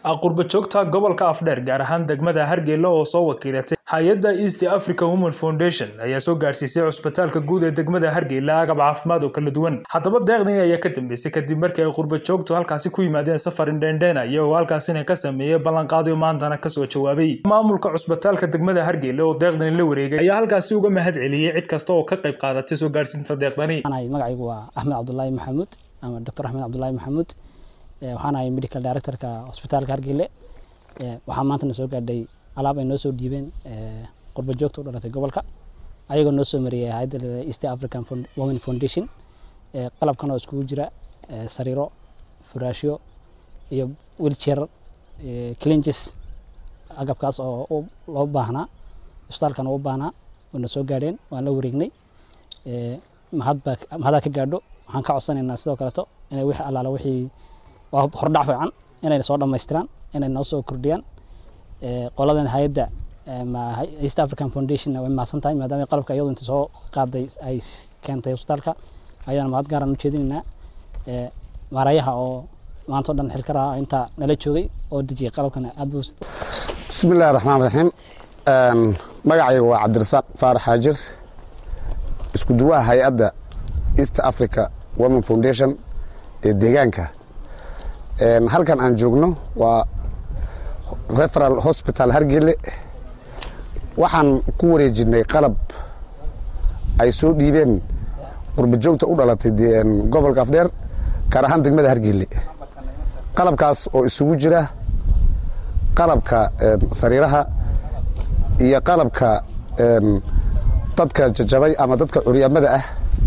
qurba joogta gobolka afdheer gaar ahaan degmada hargeyla oo soo wakiilatay hay-adda east africa women foundation ayaa soo gaarsiisay cusbitaalka guud ee degmada hargeyla agab caafimaad oo kala duwan haddaba deeqdan ayaa ka dambeysay kadib markii ay qurba joogtu halkaasi ku yimaadeen safar indheendheena iyagoo halkaasina ka sameeyey ballanqaadyo maantana kasoo jawaabay maamulka cusbitaalka degmada hargeyla oo deeqdani la wareegay ayaa halkaasi uga mahad celiyey cid kasta oo ka qayb qaadatay soo gaarsiinta deeqdani magacaygu waa axmed cabdulaahi maxamuud ama doctor axmed cabdulaahi maxamuud waxaan ahay medical directorka hosbitaalka hargeyle waxaa maantana soo gaadhay alaab ay noo soo dhiibeen qurba joogta u dhalatay gobolka ayagoo noo soo mariyay hayadda east african women foundation qalabkan oo iskugu jira sariiro furaashyo iyo wilchair clinges agabkaas oo loo baahnaa hosbitaalkan u baahnaa wayna soo gaadheen waan la wareegnay mahadbaa mahadaa ka gaadho waxaan ka codsanaynaa sidoo kaleeto inay wixii allaala wixii waa hordhac fiican inay soo dhammaystiraan inay noo soo kordhiyaan qoladan hay-adda east african foundation way mahadsan tahay maadaama qalabka iyadu inta soo qaaday ay keentay hosbitaalka ayadana mahad gaaraan u jeedinaynaa maarayaha oo maanta o dhan xilka raha intaa nala joogay oo dejiyay qalabkana aad buu bismi illahi raxmaan raxiim magacayga waa cabdirasaaq faarax xaajir isku duwaha hay-adda east africa women foundation ee deegaanka halkan aan joogno waa referal hospital hargele waxaan ku wareejinay qalab ay soo dhiibeen qurba joogta u dhalatay gobolka afdheer gaar ahaan degmada hargele qalabkaas oo isugu jira qalabka sariiraha iyo qalabka dadka jajabay ama dadka curyaamada ah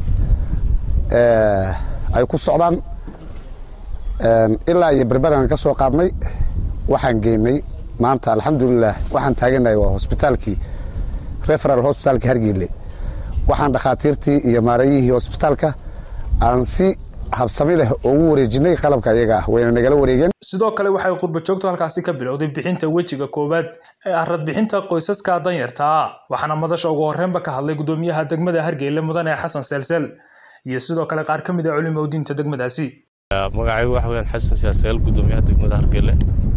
ay ku socdaan ilaa iyo berberan ka soo qaadnay waxaan geynay maanta alxamdulilah waxaan taaganahay waa hosbitaalkii referal hosbitaalka hargeyle waxaan dhakhaatiirtii iyo maarayihii hosbitaalka aan si habsami leh ugu wareejinay qalabka iyaga ah wayna nagala wareegeen sidoo kale waxay qurba joogtu halkaasi ka bilowday bixinta wejiga koowaad ee arad bixinta qoysaska danyartaa waxaana madasha ugu horreynba ka hadlay gudoomiyaha degmada hargeyle mudane xasan seelsel iyo sidoo kale qaar ka mid a culimo diinta degmadaasi magacaygu waxa weyaan xasan siyaasagaal gudoomiyaha degmada hargele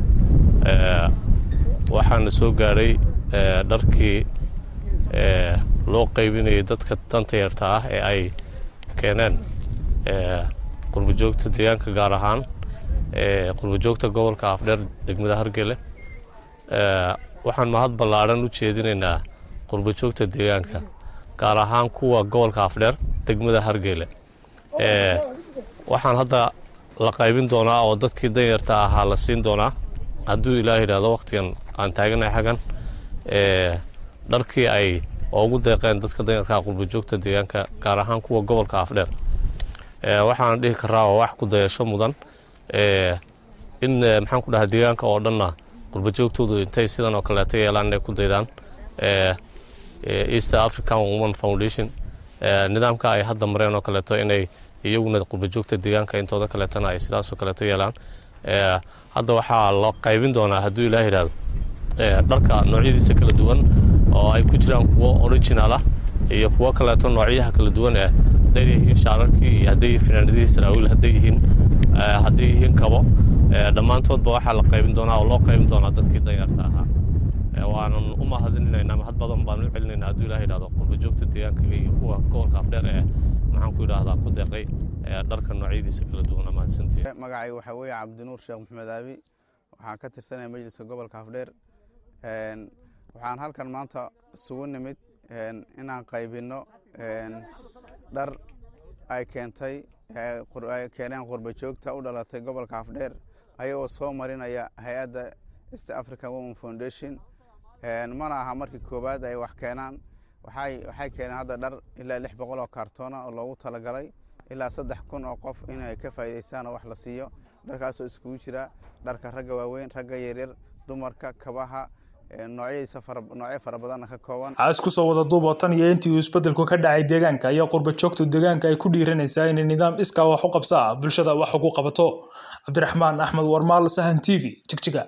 waxaana soo gaadhay dharkii loo qaybinayay dadka danta yarta ah ee ay keeneen qurbajoogta deegaanka gaar ahaan qurbajoogta gobolka afdheer degmada hargele waxaan mahad ballaadhan u jeedinaynaa qurbajoogta deegaanka gaar ahaan kuwa gobolka afdheer degmada hargele waxaan hadda la qaybin doonaa oo dadkii danyarta ahaa la siin doonaa hadduu ilaah yidhaahdo wakhtigan aan taaganahay xaggan dharkii ay ugu deeqeen dadka danyarkaa qurbajoogta deegaanka gaar ahaan kuwa gobolka afdheer waxaan dhihi karaa oo wax ku dayasho mudan in maxaan ku dhahay deegaanka oo dhanna qurbajoogtoodu intay sidan oo kaleeto yeelaan inay ku daydaan east african woman foundation nidaamka ay hadda mareen oo kaleeto inay iyaguna qurbajoogta deegaanka intooda kaleetana ay sidaasoo kaleeto yeelaan hadda waxaa la qaybin doonaa hadduu ilaah yidhaahdo dharka noocyadiisa kala duwan oo ay ku jiraan kuwo original ah iyo kuwo kaleeto noocyaha kala duwan eh hadday yihiin shaararkii iyo hadday yihiin finaanadihii saraawiil hadday yihiin hadday yihiin kabo dhammaantoodba waxaa la qaybin doonaa oo loo qaybin doonaa dadkii danyarta ahaa waanan u mahadinaynaa mahad badan baan u celinaynaa hadduu ilaah yidhahdo qurbajoogta deegaanka iyo kuwa gobolka afdheer ee maxaan ku yidhaahdaa ku deeqay dharka noocyadiisa kala duwan mahadsantii magacay waxaa weeye cabdinuur sheekh maxamed aabi waxaan ka tirsanaya majliska gobolka afdheer waxaan halkan maanta isugu nimid inaan qaybinno dhar ay keentay ay keeneen qurba joogta u dhalatay gobolka afdheer ayagoo soo marinaya hay-adda east african women foundation mana aha markii koowaad ay wax keenaan waxay keeneen hadda dhar ilaa lix boqol oo kaartoona oo loogu talagalay ilaa saddex kun oo qof inay ka faa'iidaystaan oo wax la siiyo dharkaasoo iskugu jira dharka ragga waaweyn ragga yaryar dumarka kabaha noocyadiisa noocyo fara badanna ka kooban isku soo wada duuboo tan iyo intii uu isbeddelku ka dhacay deegaanka ayaa qurba joogtu deegaanka ay ku dhiiranaysaa inay nidaam iskaa wax u qabsa ah bulshada wax ugu qabato cabdiraxmaan axmed warmaal sahan t v jigjiga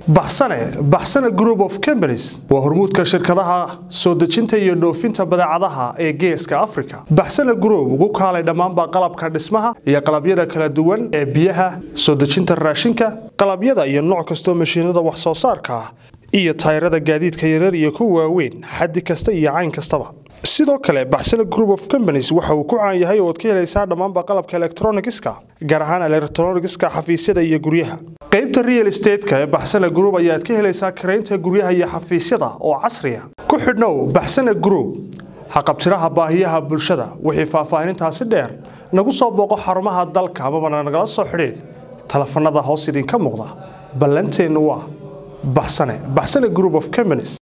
baxsane baxsane group of companies waa hormuudka shirkadaha soo dejinta iyo dhoofinta badeecadaha ee geeska africa baxsane group ugu kaalay dhammaanba qalabka dhismaha iyo qalabyada kala duwan ee biyaha soo dejinta raashinka qalabyada iyo nooc kastoo mashiinada wax soo saarka ah iyo tayrada gaadiidka yarar iyo kuwa waaweyn xaddi kasta iyo cayn kastaba sidoo kale baxsane group of companies waxa uu ku caan yahay oo ad ka helaysaa dhammaanba qalabka electronigiska gaar ahaan electronigiska xafiisyada iyo guryaha qaybta real estateska ee baxsane group ayaad ka helaysaa karaynta guryaha iyo xafiisyada oo casriya ku xidhnow baxsane group haqabtiraha baahiyaha bulshada wixii faahfaahinintaasi dheer nagu soo booqo xarumaha dalka amabana nagala soo xidhiid telefanada hoos idinka muuqda ballanteennu waa baxsane baxsane group of companies